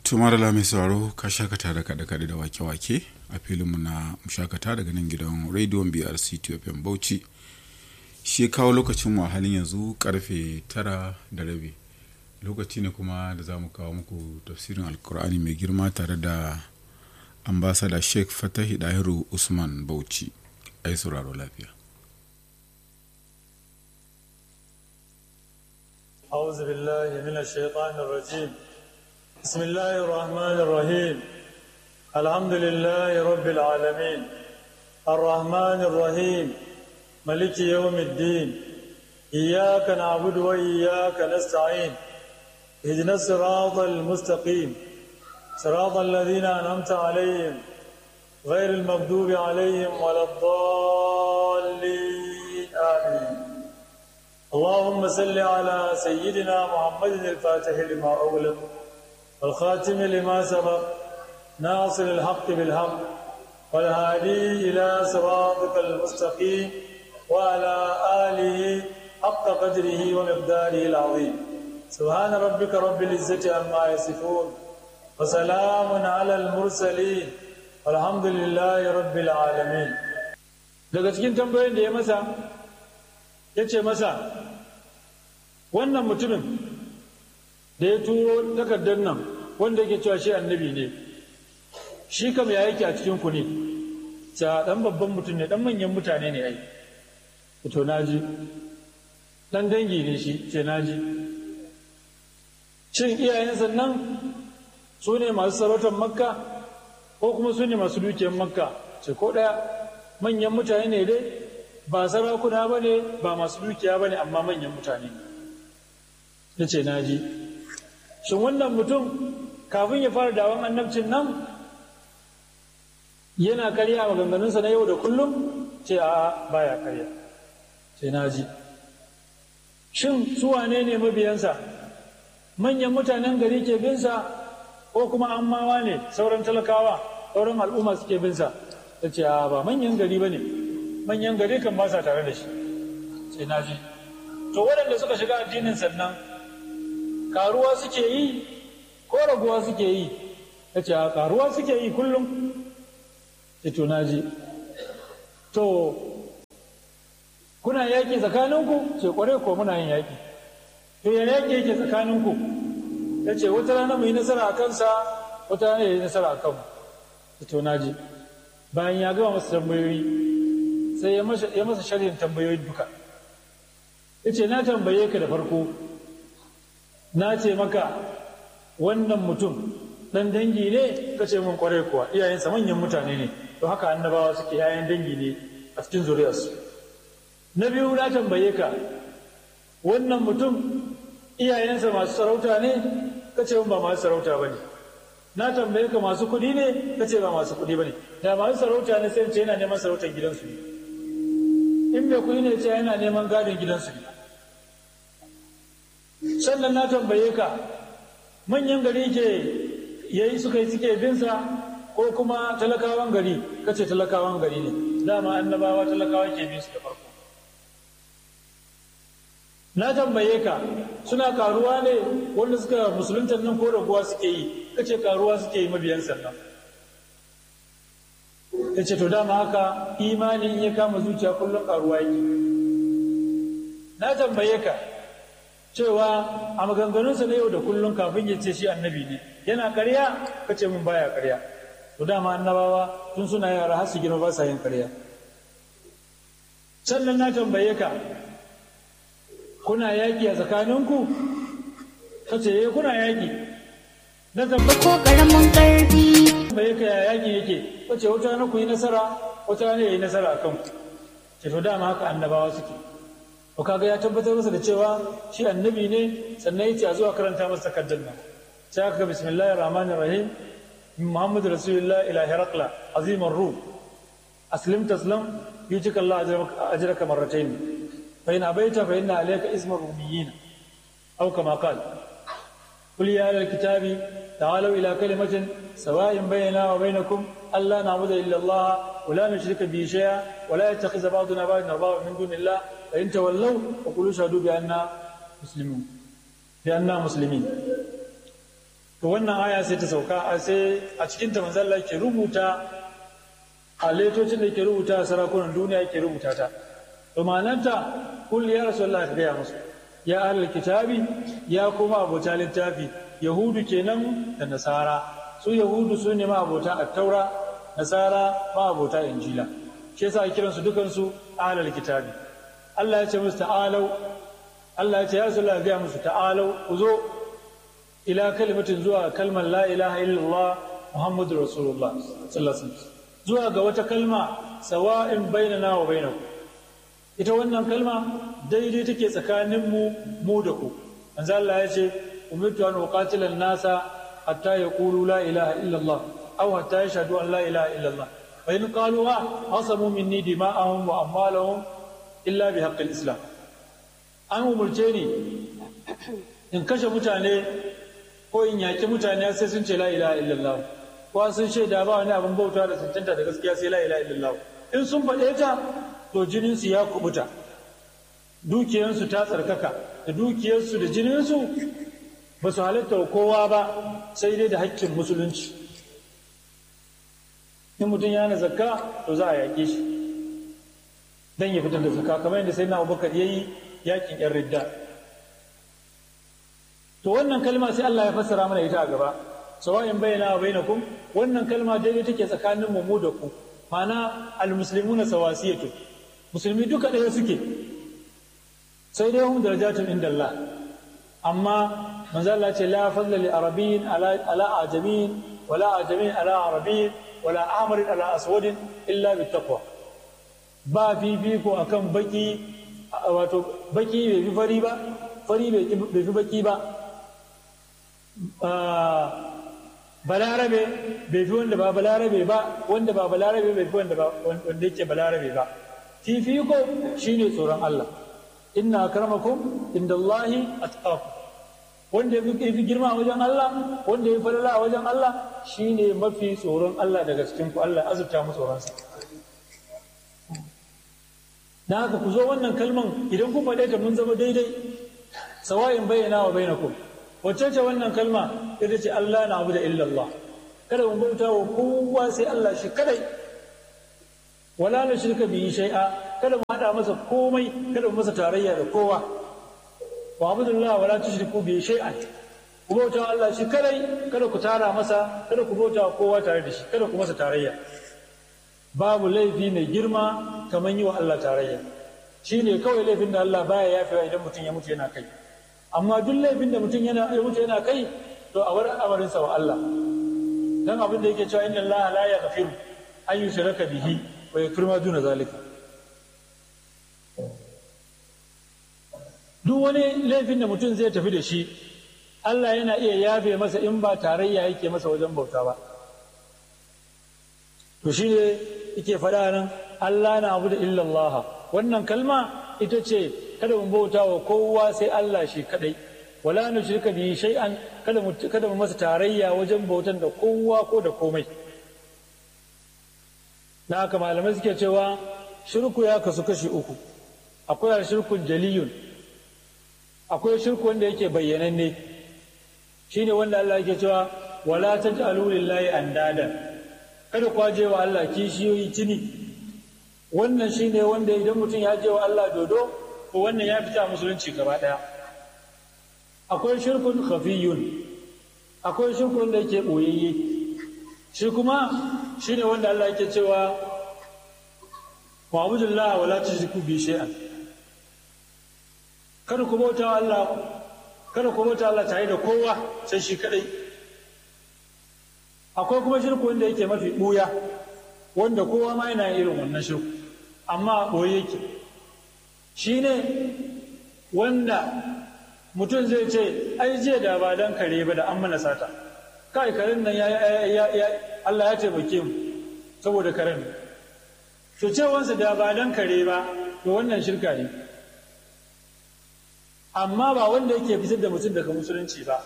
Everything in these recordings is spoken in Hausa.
tumar la mai sauraro ka shakata da kaɗe-kaɗe da wake-wake a filinmu na shakata daga nan gidan rediyon brc tfm bauchi shi kawo lokacin mu a halin yanzu karfe tara da rabi lokaci ne kuma da za mu kawo muku tafsirin alkur'ani mai girma tare da ambasada sheikh fatahi dahiru usman bauchi ai sauraro lafiya أعوذ بالله من الشيطان الرجيم بسم الله الرحمن الرحيم الحمد لله رب العالمين الرحمن الرحيم ملك يوم الدين إياك نعبد وإياك نستعين اهدنا الصراط المستقيم صراط الذين أنعمت عليهم غير المغضوب عليهم ولا الضالين آمين اللهم صل على سيدنا محمد الفاتح لما أغلق والخاتم لما سبق ناصر الحق بالحق والهادي إلى صراطك المستقيم وعلى آله حق قدره ومقداره العظيم سبحان ربك رب العزة عما يصفون وسلام على المرسلين والحمد لله رب العالمين daga cikin tambayoyin da ya masa ya ce masa wannan mutumin da ya turo takardar nan wanda yake cewa shi annabi ne shi kam ya yake a cikin ku ne ta dan babban mutum ne dan manyan mutane ne ai to naji dan dangi ne shi ce naji shin iyayensa nan su ne masu sarautar makka ko kuma su ne masu dukiyar makka ce ko daya manyan mutane ne dai ba sarakuna ba ne ba masu dukiya ba ne amma manyan mutane ya ce naji shin wannan mutum kafin ya fara dawon annabcin nan yana karya maganganunsa na yau da kullum ce a baya karya ce naji shin su wane ne mabiyansa manyan mutanen gari ke binsa ko kuma ammawa ne sauran talakawa sauran al'umma suke binsa ta ce a ba manyan gari ba ne manyan gari kan ba sa tare da shi sai na ji to waɗanda suka shiga addinin sannan karuwa suke yi ko raguwa suke yi ta ce a karuwa suke yi kullum ce to na ji to kuna yaƙi tsakaninku ce ƙware ko muna yin yaƙi to ya yaƙi yake tsakaninku ta ce wata rana mu yi nasara a kansa wata rana ya yi nasara a kanmu to na ji bayan ya gama masa tambayoyi sai ya masa sharhin tambayoyin duka ya ce na tambaye ka da farko na ce maka wannan mutum ɗan dangi ne ka ce min kwarai kuwa iyayensa manyan mutane ne to haka annabawa suke yayan dangi ne a cikin zuriyarsu na biyu na tambaye ka wannan mutum iyayensa masu sarauta ne ka ce ba masu sarauta ba ne na tambaye ka masu kuɗi ne ka ce ba masu kuɗi ba ne da masu sarauta ne sai ce yana neman sarautar gidansu ne in mai kuɗi ne ce yana neman gadon gidansu ne sannan na tambaye ka manyan gari ke yayi suka yi suke binsa ko kuma talakawan gari ka ce talakawan gari ne dama annabawa talakawa ke bin su da farko na tambaye ka suna karuwa ne wanda suka musulunta nan ko raguwa suke yi ka ce karuwa suke yi mabiyan sannan ya ce to dama haka imani in ya kama zuciya kullum karuwa yake na tambaye ka cewa a maganganunsa na yau da kullum kafin ya ce shi annabi ne yana karya ka ce min baya karya to dama annabawa tun suna yara har su girma ba sa yin karya sannan na tambaye ka kuna yaƙi a tsakaninku ka ce eh kuna yaƙi na tambaye ko karamin karfi bai ka yaƙi yake wace wata na ku yi nasara wata ne ya yi nasara a kanku ce to dama haka annabawa suke to kaga ya tabbatar masa da cewa shi annabi ne sannan ya ce a zuwa karanta masa takardar nan sai aka ga bismillahir rahmanir rahim muhammadu rasulullah ila herakla azimar rum aslim taslam yutika allah ajraka marratayn fa in abaita fa inna alayka ismar rumiyyin aw kama qala قل يا أهل الكتاب تعالوا إلى كلمة سواء بيننا وبينكم ألا نعبد إلا الله ولا نشرك به شيئا ولا يتخذ بعضنا بعضا أربابا من دون الله فإن تولوا فقولوا اشهدوا بأننا مسلمون بأننا مسلمين to wannan aya sai ta sauka a sai a cikin ta manzo Allah ke rubuta a letocin da ke rubuta a sarakunan duniya ke rubuta ta to ma'ananta kul ya rasulullah ka gaya musu ya ahlul kitabi ya kuma abota littafi yahudu kenan da nasara su yahudu su ne ma abota at-taura nasara ma abota injila shi yasa kiransu dukansu ahlul kitabi Allah ya ce musu ta'alau Allah ya ce ya rasulullah ga musu ta'alau ku zo ila kalimatin zuwa kalmar la ilaha illallah muhammadur rasulullah sallallahu alaihi wasallam zuwa ga wata kalma sawa'in bainana wa bainakum ita wannan kalma daidai take tsakanin mu mu da ku manzo Allah ya ce umirtu an uqatila an-nasa hatta yaqulu la ilaha illallah aw hatta yashhadu an la ilaha illallah fa in qaluha asamu minni dima'ahum wa amwalahum illa bi haqqi al-islam an umurce ni in kashe mutane ko in yaki mutane sai sun ce la ilaha illallah ko sun shaida ba wani abin bauta da cancanta da gaskiya sai la ilaha illallah in sun faɗe ta to jininsu ya kubuta dukiyarsu ta tsarkaka da dukiyarsu da jininsu ba su halatta wa kowa ba sai dai da haƙƙin musulunci in mutum yana zakka to za a yaƙe shi dan ya fitar da zakka kamar yadda sai na abubakar ya yi yaƙin yan ridda to wannan kalma sai Allah ya fassara mana ita a gaba sawa'in bayyana wa bainakum wannan kalma daidai take tsakanin mu da ku ma'ana almuslimuna sawasiyatu musulmi duka ɗaya suke sai dai hum darajatun inda Allah amma manzo Allah ce la fadla li arabiyyin ala ala ajamin wala ajamin ala arabiyyin wala amarin ala aswadin illa bit taqwa ba fifiko akan baki wato baki bai fi fari ba fari bai fi baki ba balarabe bai fi wanda ba balarabe ba wanda ba balarabe bai fi wanda ba wanda yake balarabe ba fifiko shine tsoron Allah inna akramakum indallahi atqakum wanda ya fi girma a wajen Allah wanda ya falala a wajen Allah shine mafi tsoron Allah daga cikin ku Allah azurta mu tsoron sa dan haka ku zo wannan kalman idan kun faɗe ta mun zama daidai sawa'in bayyana wa bainakum wacce ce wannan kalma ita ce Allah na abu da illallah kada mu bauta wa kowa sai Allah shi kadai wala na shirka biyi shai'a kada mu hada masa komai kada mu masa tarayya da kowa wa abudullah wala tushriku bihi shay'an ku bauta wa Allah shi kadai kada ku tara masa kada ku bauta wa kowa tare da shi kada ku masa tarayya babu laifi mai girma kamar yi wa Allah tarayya shine kawai laifin da Allah baya yafewa idan mutum ya mutu yana kai amma duk laifin da mutum yana ya mutu yana kai to a wurin amarinsa wa Allah dan abin da yake cewa inna Allah la yaghfiru an yushraka bihi wa yaghfiru ma duna zalika duk wani laifin da mutum zai tafi da shi Allah yana iya yafe masa in ba tarayya yake masa wajen bauta ba to shi ne yake faɗa nan Allah na abu da illallah wannan kalma ita ce kada mu bauta wa kowa sai Allah shi kadai wala nu shirka bi shay'an kada mu kada mu masa tarayya wajen bautan da kowa ko da komai na haka malamai suke cewa shirku ya kasu kashi uku akwai shirkun jaliyun akwai shirku wanda yake bayyananne shine wanda Allah yake cewa wala taj'alu lillahi andadan kada ku je wa Allah kishiyoyi tuni wannan shine wanda idan mutum ya je wa Allah dodo to wannan ya fita musulunci gaba daya akwai shirkun khafiyun akwai shirkun da yake boyayye shi kuma shine wanda Allah yake cewa wa'budullaha wala tushriku bi shay'an kada ku bauta Allah kada ku bauta Allah tare da kowa sai shi kadai akwai kuma shirku wanda yake mafi buya wanda kowa ma yana irin wannan shirku amma boye yake shine wanda mutum zai ce ai jiya da ba dan kare ba da an mana sata kai karen nan ya ya Allah ya taimake mu saboda karen to cewansa da ba dan kare ba to wannan shirka ne amma ba wanda yake fitar da mutum daga musulunci ba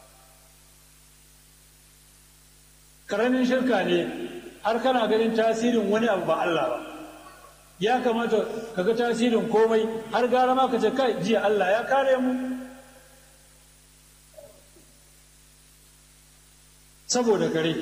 karamin shirka ne har kana ganin tasirin wani abu ba Allah ba ya kamata ka ga tasirin komai har gara ma ka ce kai jiya Allah ya kare mu saboda kare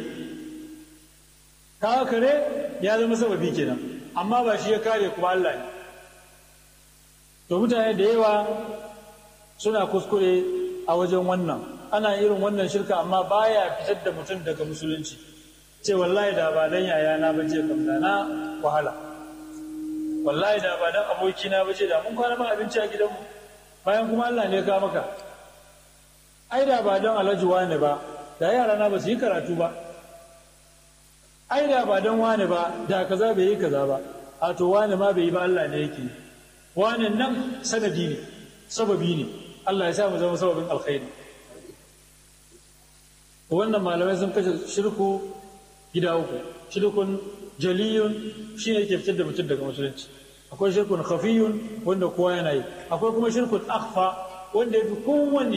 kawo kare ya zama sababi kenan amma ba shi ya kare kuma Allah ne to mutane da yawa suna kuskure a wajen wannan ana irin wannan shirka amma baya fitar da mutum daga musulunci ce wallahi da ba dan yaya na bace kam da na wahala wallahi da ba dan aboki na bace da mun kwana ba abinci a gidanmu bayan kuma Allah ne ka maka ai da ba dan alhaji wane ba da yara na ba su yi karatu ba ai da ba dan wane ba da kaza bai yi kaza ba a to wane ma bai yi ba Allah ne yake wane nan sanadi ne sababi ne Allah ya sa mu zama sababin alkhairi wannan malamai sun kashe shirku gida uku shirkun jaliyun shi ne ke fitar da mutum daga musulunci akwai shirkun khafiyun wanda kowa yana yi akwai kuma shirkun akhfa wanda ya fi kowanne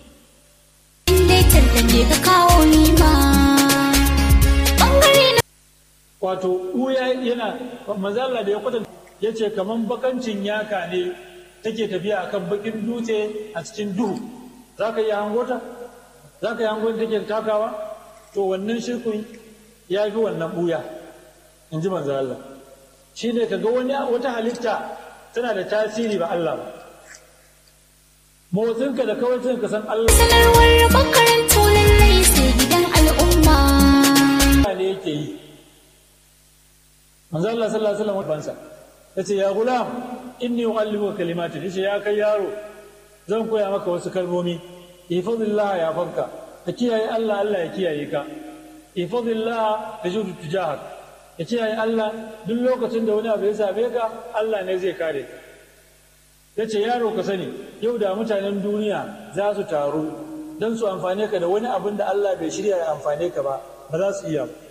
ka kawo ni ma bangare na wato ɓuya yana manzala da ya kwatanta ya ce kamar bakancin yaka ne take tafiya akan bakin dutse a cikin duhu za ka yi hangota za ka yi hangon take takawa to wannan shirkun ya fi wannan ɓuya in ji manzo Allah shi ne ka ga wani wata halitta tana da tasiri ba Allah ba motsinka da kawai ka san Allah sanarwar makarantu lallai sai gidan al'umma ne yake yi manzo Allah sallallahu alaihi wasallam bansa yace ya gulam inni uallimuka kalimatin yace ya kai yaro zan koya maka wasu kalmomi ifadillah ya fanka ka kiyaye Allah Allah ya kiyaye ka ifadillah tajudu tujahak ya kiyaye Allah duk lokacin da wani abu ya same ka Allah ne zai kare ka yace yaro ka sani yau da mutanen duniya za su taru don su amfane ka da wani abin da Allah bai shirya ya amfane ka ba ba za su iya ba